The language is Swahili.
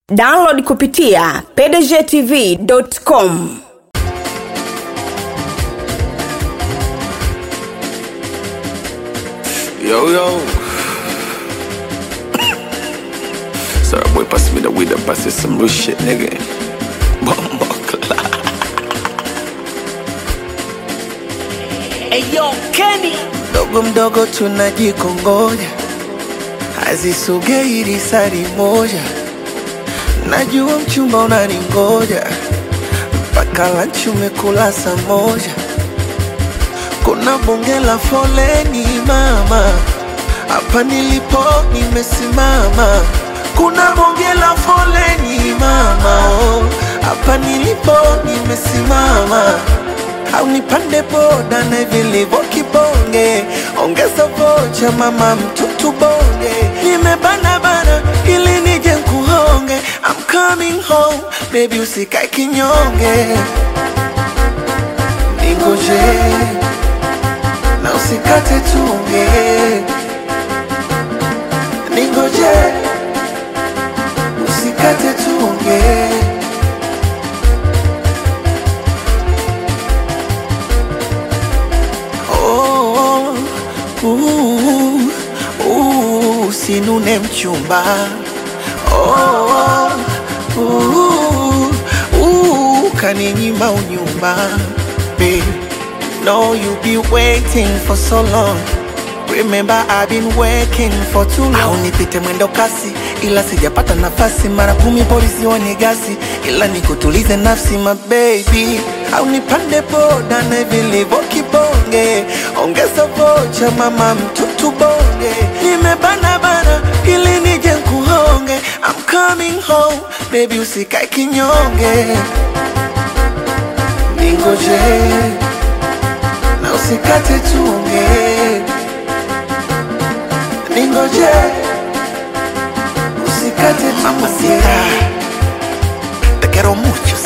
download kupitia pdgtv.com Yo, yo. Sorry, boy, pass me the weed and pass it some real shit, nigga. Bumbo Eyo Kenny mdogo mdogo tunajikongoja, hazisogei risari moja. Najua mchumba unaningoja, mpaka lanchi umekula saa moja. Kuna bonge la foleni mama, hapa nilipo nimesimama. Kuna bonge la foleni mama, oh, hapa nilipo nimesimama au nipande boda na vilivyo kibonge, ongeza vocha mama mtutu bonge, nimebana bana ili nije nkuhonge, I'm coming home baby, usikae kinyonge, ningoje na usikate tunge, ningoje usikate tunge. Oh, uh, uh, usinune mchumba oh, uh, uh, kaninyima unyumba Babe, no you be waiting for so long Remember I've been working for too long. Au nipite mwendo kasi ila sijapata nafasi, mara kumi polisi wanigasi, ila nikutulize nafsi my baby. Au nipande boda na vilivyo kibonge, ongeza vocha mama mtutu bonge, nimebana bana ili nije nkuhonge, I'm coming home baby, usikae kinyonge, ningoje na usikate tunge ningoje usikate mamacita te quiero mucho